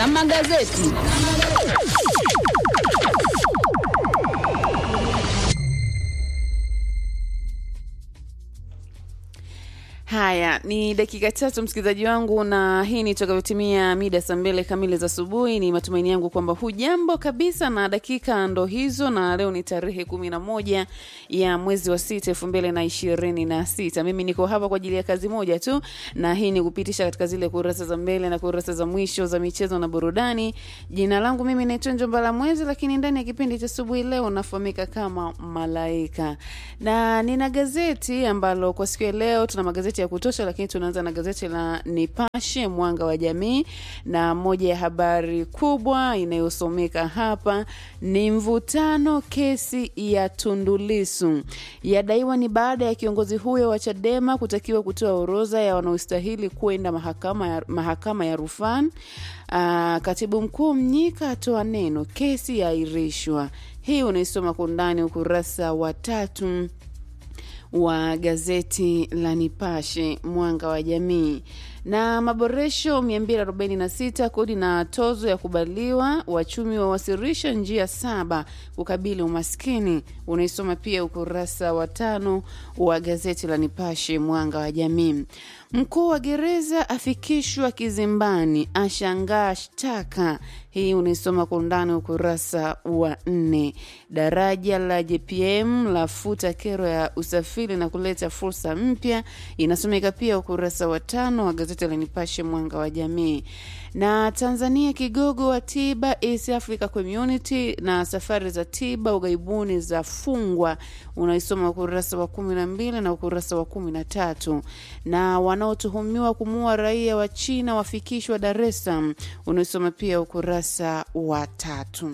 na magazeti. Haya ni dakika tatu, msikilizaji wangu, na hii ni itakavyotimia mida saa mbili kamili za asubuhi. Ni matumaini yangu kwamba hujambo kabisa, na dakika ndo hizo, na leo ni tarehe kumi na moja ya mwezi wa sita elfu mbili na ishirini na sita. Mimi niko hapa kwa ajili ya kazi moja tu, na hii ni kupitisha katika zile kurasa za mbele na kurasa za mwisho za michezo na burudani. Jina langu mimi naitwa Njombala Mwezi, lakini ndani ya kipindi cha asubuhi leo nafahamika kama Malaika, na nina gazeti ambalo kwa siku ya leo tuna magazeti ya kutosha, lakini tunaanza na gazeti la Nipashe Mwanga wa Jamii, na moja ya habari kubwa inayosomeka hapa ni mvutano kesi ya Tundulisu yadaiwa ni baada ya kiongozi huyo wa Chadema kutakiwa kutoa orodha ya wanaostahili kwenda mahakama ya, mahakama ya rufani. Uh, katibu mkuu Mnyika atoa neno, kesi yaahirishwa. Hii unaisoma kwa undani ukurasa wa tatu wa gazeti la Nipashe Mwanga wa Jamii. Na maboresho 246 kodi na tozo ya kubaliwa, wachumi wawasilisha njia saba kukabili umaskini. Unaisoma pia ukurasa wa tano wa gazeti la Nipashe Mwanga wa Jamii. Mkuu wa gereza afikishwa kizimbani, ashangaa shtaka. Hii unaisoma kwa undani ukurasa wa nne. Daraja la JPM lafuta kero ya usafiri na kuleta fursa mpya, inasomeka pia ukurasa wa tano wa gazeti la Nipashe Mwanga wa Jamii. Na Tanzania kigogo wa tiba East Africa Community na safari za tiba ughaibuni za fungwa, unaisoma ukurasa wa kumi na mbili na ukurasa wa kumi na tatu. Na wanaotuhumiwa kumuua raia wa China wafikishwa Dar es Salaam, unaisoma pia ukurasa wa tatu.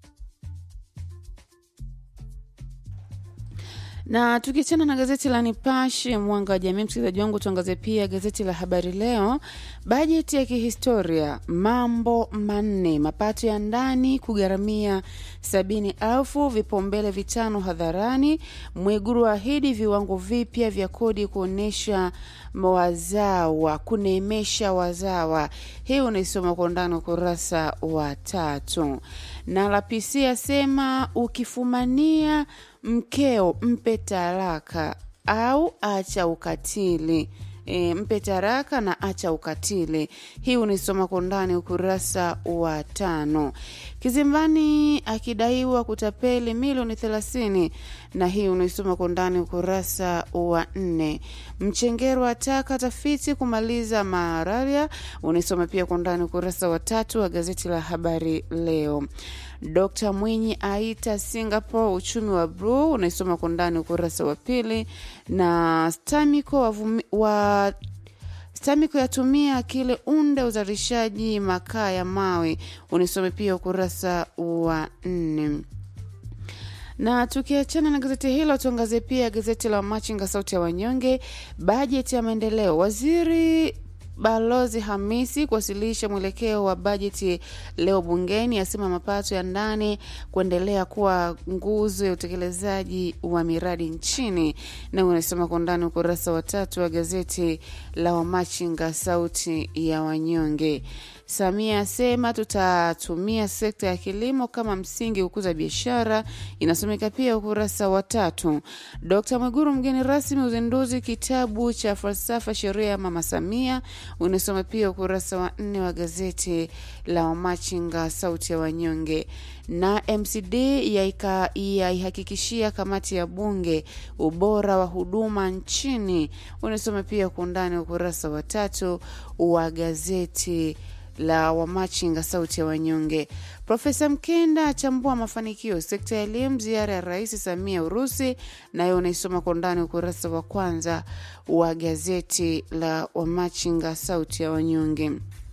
na tukiachana na gazeti la Nipashe mwanga wa jamii, msikilizaji wangu, tuangazie pia gazeti la Habari Leo. Bajeti ya kihistoria, mambo manne, mapato ya ndani kugharamia sabini elfu, vipaumbele vitano hadharani. Mwiguru ahidi viwango vipya vya kodi kuonyesha wazawa, kuneemesha wazawa. Hii unaisoma kwa undani ukurasa wa tatu. Na LPC asema ukifumania mkeo mpe talaka au acha ukatili. E, mpe taraka na acha ukatili. Hii unaisoma kwa undani ukurasa wa tano. Kizimbani akidaiwa kutapeli milioni thelathini, na hii unaisoma kwa undani ukurasa wa nne. Mchengero ataka tafiti kumaliza malaria, unaisoma pia kwa undani ukurasa wa tatu wa gazeti la Habari Leo. Dkt Mwinyi aita Singapore uchumi wa bluu, unaisoma kwa undani ukurasa wa pili. Na Stamiko wavumi, wa Stamiko yatumia kile unde uzalishaji makaa ya mawe, unisome pia ukurasa wa nne na tukiachana na gazeti hilo tuangazie pia gazeti la Machinga sauti ya wanyonge. Bajeti ya maendeleo, waziri Balozi Hamisi kuwasilisha mwelekeo wa bajeti leo bungeni, asema mapato ya ndani kuendelea kuwa nguzo ya utekelezaji wa miradi nchini, na unasema kwa undani ukurasa wa tatu wa gazeti la Wamachinga sauti ya wanyonge. Samia asema tutatumia sekta ya kilimo kama msingi kukuza biashara, inasomeka pia ukurasa wa tatu. Dkt Mwiguru mgeni rasmi uzinduzi kitabu cha falsafa sheria ya Mama Samia, unasoma pia ukurasa wa nne wa gazeti la Wamachinga sauti ya wanyonge. Na MCD yaihakikishia kamati ya bunge ubora wa huduma nchini, unasoma pia kwa undani ukurasa wa tatu wa gazeti la Wamachinga sauti ya wanyonge. Profesa Mkenda achambua mafanikio sekta ya elimu, ziara ya Rais Samia Urusi, nayo unaisoma kwa undani ukurasa wa kwanza wa gazeti la Wamachinga sauti ya wanyonge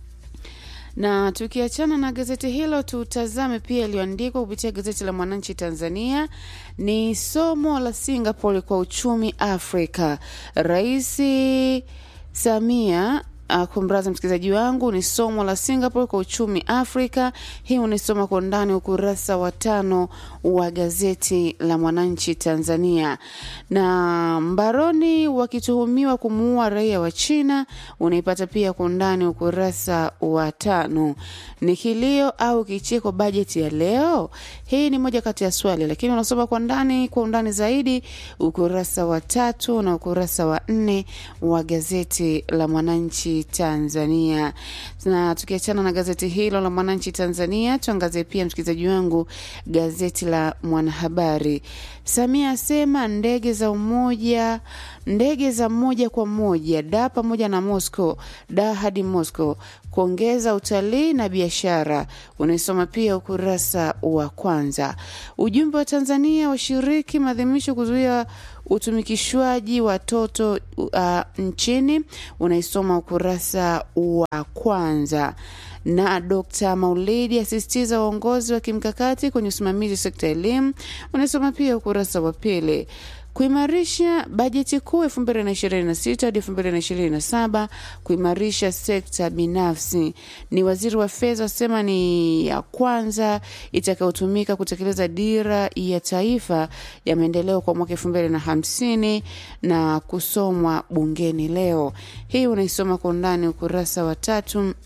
na tukiachana na gazeti hilo tutazame pia iliyoandikwa kupitia gazeti la Mwananchi Tanzania. Ni somo la Singapore kwa uchumi Afrika. Rais Samia uh, kumraza msikilizaji wangu ni somo la Singapore kwa uchumi Afrika. Hii unisoma kwa undani ukurasa wa tano wa gazeti la Mwananchi Tanzania. Na mbaroni wakituhumiwa kumuua raia wa China unaipata pia kwa undani ukurasa wa tano. Ni kilio au kicheko bajeti ya leo? Hii ni moja kati ya swali, lakini unasoma kwa ndani kwa undani zaidi ukurasa wa tatu na ukurasa wa nne wa gazeti la Mwananchi Tanzania. Na tukiachana na gazeti hilo la Mwananchi Tanzania, tuangazie pia msikilizaji wangu gazeti la Mwanahabari. Samia asema ndege za umoja ndege za moja kwa moja da pamoja na Moscow da hadi Moscow kuongeza utalii na biashara. Unaisoma pia ukurasa wa kwanza. Ujumbe wa Tanzania washiriki maadhimisho kuzuia utumikishwaji watoto uh, nchini. Unaisoma ukurasa wa kwanza na Dr. Maulidi asisitiza uongozi wa kimkakati kwenye usimamizi sekta ya elimu. Unasoma pia ukurasa wa pili kuimarisha bajeti kuu 2026 hadi 2027, kuimarisha sekta binafsi. Ni waziri wa fedha asema ni ya kwanza itakayotumika kutekeleza dira ya taifa ya maendeleo kwa mwaka 2050 na kusomwa bungeni leo. Hii unaisoma kwa undani ukurasa wa tatu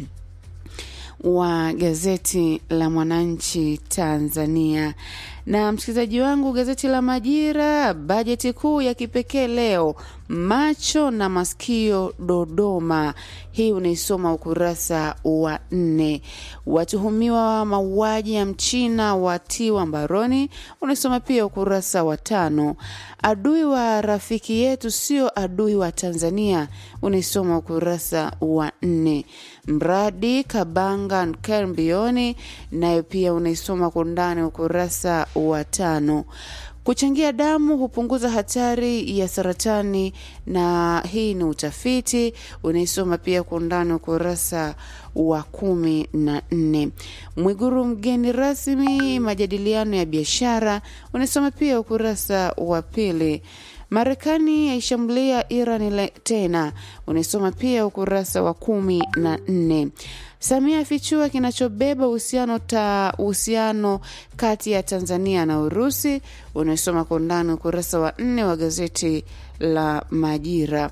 wa gazeti la Mwananchi Tanzania. Na msikilizaji wangu, gazeti la Majira, bajeti kuu ya kipekee leo, macho na masikio Dodoma. Hii unaisoma ukurasa wa nne. Watuhumiwa wa mauaji ya mchina watiwa mbaroni, unaisoma pia ukurasa wa tano. Adui wa rafiki yetu sio adui wa Tanzania, unaisoma ukurasa wa nne. Mradi Kabanga Kermbioni, nayo pia unaisoma kwa undani ukurasa wa tano. Kuchangia damu hupunguza hatari ya saratani, na hii ni utafiti. Unaisoma pia kwa undani ukurasa wa kumi na nne. Mwiguru mgeni rasmi majadiliano ya biashara, unaisoma pia ukurasa wa pili. Marekani yaishambulia Iran tena, unaisoma pia ukurasa wa kumi na nne. Samia afichua kinachobeba uhusiano ta uhusiano kati ya Tanzania na Urusi, unaisoma kwa undani ukurasa wa nne wa gazeti la Majira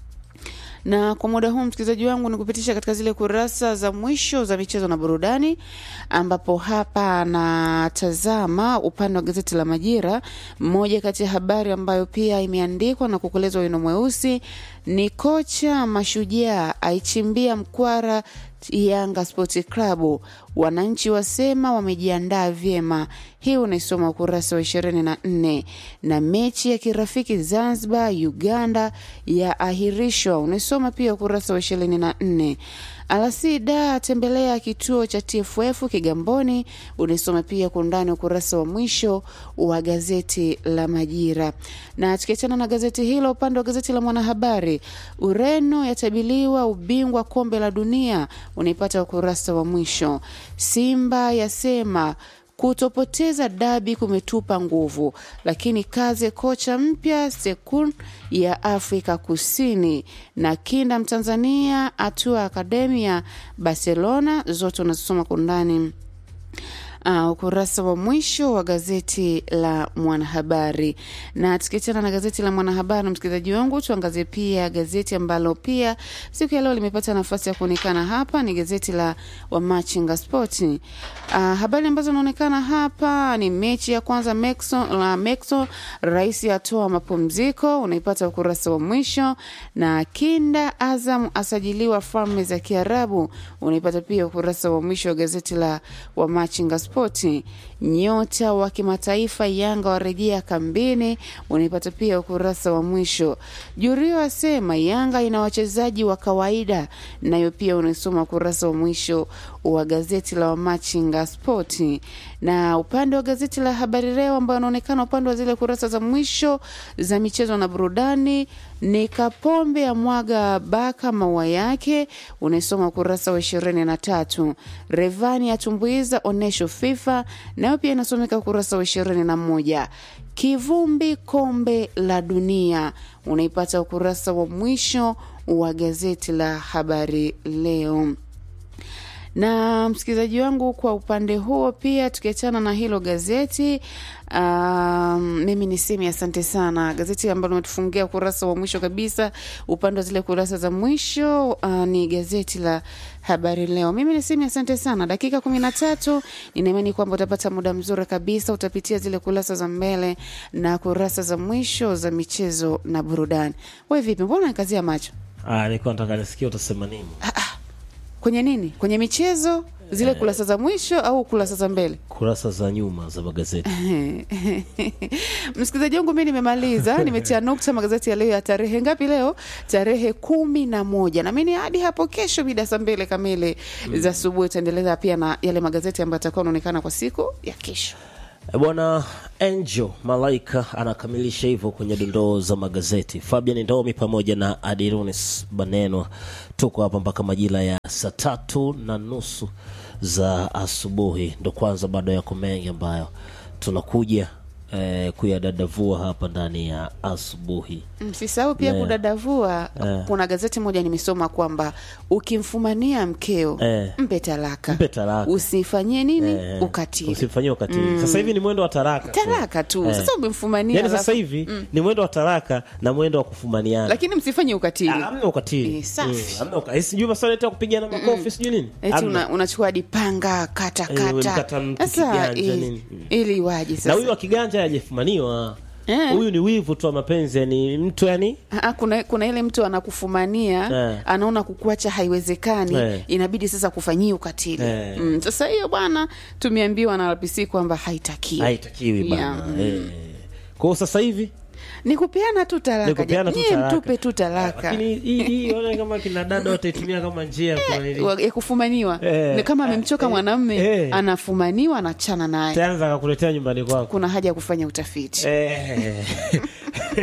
na kwa muda huu msikilizaji wangu ni kupitisha katika zile kurasa za mwisho za michezo na burudani, ambapo hapa natazama upande wa gazeti la Majira. Mmoja kati ya habari ambayo pia imeandikwa na kukolezwa wino mweusi ni kocha Mashujaa aichimbia mkwara Yanga Sports Club, wananchi wasema wamejiandaa vyema. Hii unaisoma ukurasa wa ishirini na nne. Na mechi ya kirafiki Zanzibar Uganda ya ahirishwa, unaisoma pia ukurasa wa ishirini na nne. Alasida tembelea kituo cha TFF Kigamboni, unaisoma pia kwa undani ukurasa wa mwisho wa gazeti la Majira. Na tukiachana na gazeti hilo, upande wa gazeti la Mwanahabari, Ureno yatabiliwa ubingwa kombe la dunia, unaipata ukurasa wa mwisho. Simba yasema kutopoteza dabi kumetupa nguvu, lakini kaze kocha mpya Sekun ya Afrika Kusini na kinda Mtanzania atua akademia Barcelona, zote unazisoma kwa undani Uh, ukurasa wa mwisho wa gazeti la Mwanahabari. Na tukiachana na gazeti la Mwanahabari, msikilizaji wangu, tuangazie pia gazeti ambalo pia siku ya leo limepata nafasi ya kuonekana hapa, ni gazeti la Wamachinga Sport. Uh, habari ambazo zinaonekana hapa ni mechi ya kwanza Mexo, la Mexo, rais atoa mapumziko, unaipata ukurasa wa mwisho, na kinda Azam asajiliwa falme za Kiarabu, unaipata pia ukurasa wa mwisho wa gazeti la Wamachinga Sport. Nyota wa kimataifa Yanga warejea kambini, unaipata pia ukurasa wa mwisho. Jurio asema Yanga ina wachezaji wa kawaida, nayo pia unaisoma ukurasa wa mwisho wa gazeti la Wamachinga Spoti. Na upande wa gazeti la Habari Leo ambayo anaonekana upande wa zile kurasa za mwisho za michezo na burudani ni Kapombe ya mwaga baka maua yake, unaisoma ukurasa wa ishirini na tatu. Revani atumbuiza onesho FIFA, nayo pia inasomeka ukurasa wa ishirini na moja. Kivumbi kombe la dunia unaipata ukurasa wa mwisho wa gazeti la Habari Leo na msikilizaji wangu, kwa upande huo pia, tukiachana na hilo gazeti um, mimi niseme asante sana. Gazeti ambalo umetufungia ukurasa wa mwisho kabisa, upande wa zile kurasa za mwisho uh, ni gazeti la Habari Leo. Mimi niseme asante sana. Dakika kumi na tatu, ninaimani kwamba utapata muda mzuri kabisa, utapitia zile kurasa za mbele na kurasa za mwisho za michezo na burudani. We vipi, mbona nikazia macho Ah, nilikuwa nataka nisikia utasema nini. kwenye nini? Kwenye michezo zile kurasa za mwisho au kurasa za mbele? Kurasa za nyuma za magazeti. Msikilizaji wangu, mi nimemaliza, nimetia nukta magazeti ya leo ya tarehe ngapi? Leo tarehe kumi na moja na mimi hadi hapo kesho mida saa mbili kamili za asubuhi utaendeleza pia na yale magazeti ambayo atakuwa anaonekana kwa siku ya kesho. E bwana Angel Malaika anakamilisha hivyo kwenye dondoo za magazeti. Fabian Ndomi pamoja na Adironis Banenwa tuko hapa mpaka majira ya saa tatu na nusu za asubuhi. Ndo kwanza bado yako mengi ambayo tunakuja eh, kuyadadavua hapa ndani ya asubuhi. Msisahau pia Yeah. kudadavua. Yeah. Kuna gazeti moja nimesoma kwamba ukimfumania mkeo Eh. mpe talaka, Mpe talaka. usifanyie nini Eh, ukatili, Usifanyie ukatili. Sasa hivi ni mwendo wa taraka. tu. talaka tu. Eh. Sasa umemfumania Yaani alafu- sasa hivi ni mwendo wa taraka na mwendo wa kufumaniana. lakini msifanye ukatili. Ah, hamna ukatili. Eh, safi. Mm, hamna uka- eh, sijui masuala yetu ya kupigana makofi sijui nini. eti Hamna. una, unachukua hadi panga kata Eh, mkata kata mtu sasa kiganja eh, nini. ili waje na sasa huyu wa kiganja hajafumaniwa Eh. huyu ni wivu tu wa mapenzi yani mtu yani Ah, kuna, kuna ile mtu anakufumania Eh. anaona kukuacha haiwezekani Eh. inabidi sasa kufanyia ukatili Eh. mm, sasa hiyo bwana tumeambiwa na RPC kwamba haitakiwi haitakiwi bana Yeah. eh. kwa hiyo sasa hivi ni kupeana tu ni talaka kupeana tu nyie talaka. mtupe tu talaka lakini hii hii ona kama kina dada wataitumia kama njia kwa nini Wa- ya kufumaniwa Eh. ni kama amemchoka Eh. mwanamme Eh. anafumaniwa anachana naye taanza akakuletea nyumbani kwako kuna haja ya kufanya utafiti eh.